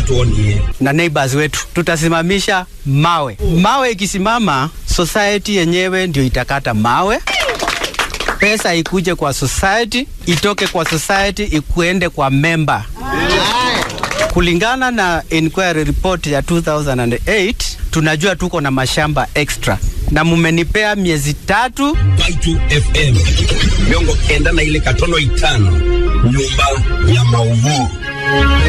tuonie na neighbors wetu, tutasimamisha mawe. Mawe ikisimama, society yenyewe ndio itakata mawe pesa ikuje kwa society, itoke kwa society ikuende kwa member. Kulingana na inquiry report ya 2008 tunajua tuko na mashamba extra na mumenipea miezi tatu. Baitu FM miongo kenda na ile katono itano nyumba ya mauvuu